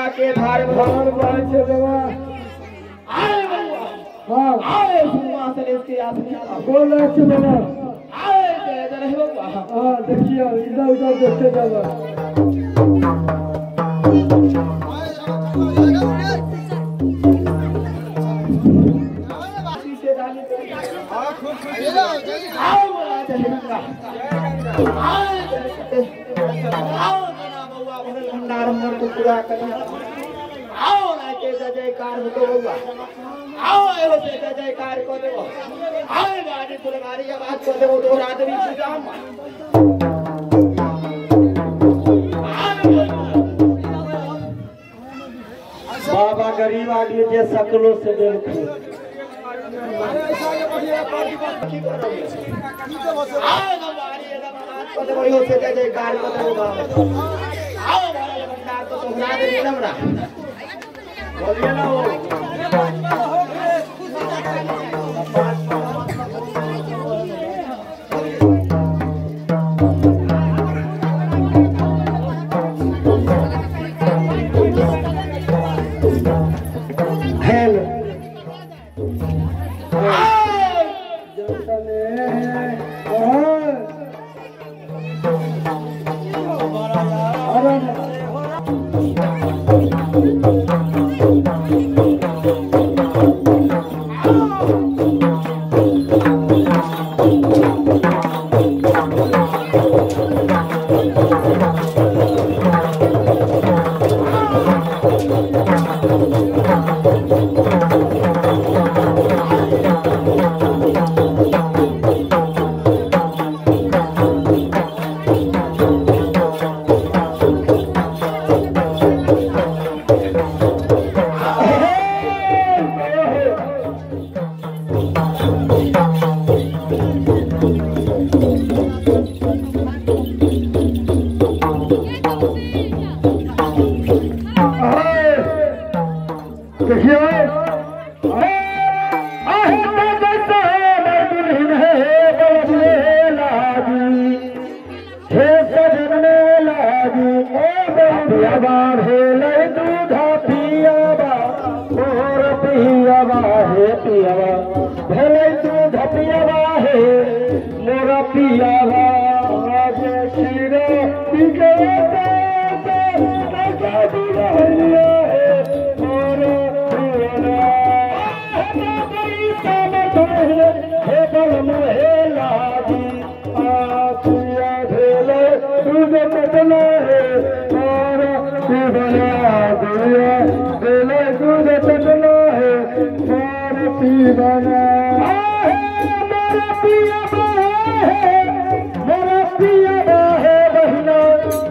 गंगा के धार और बात से बाबा आए बउआ हाँ आए सिंहासन इसके आसने आला बोल रहे थे बाबा आए जय जय रहे बउआ हाँ देखिए इधर उधर देखते जाओ पीछे डाली आओ बउआ जय गंगा आए जय जय आओ जना बउआ भरल भंडार मन को पूरा करी आओ ना के जय जयकार हो तो बउआ आओ एहो से जय जयकार को देबो आए गाड़ी फुलवारी आवाज को देबो तो रात्रि पूजा में बाबा गरीब आदमी जे सकलो से देखो बोलिए ना वो हेलो जतने और अरे देखिए हे सजन लागी पियाबा भेलै दूधा पियाबा मोर पियाबा हे पियाबा भेलै दूध पियाबा हे मोर पियाबा आज क्षीर पिके हे बल महेला आखिया भेले दूध बदला है और पीबना दिया भेले दूध बदला है और पीबना मेरा पिया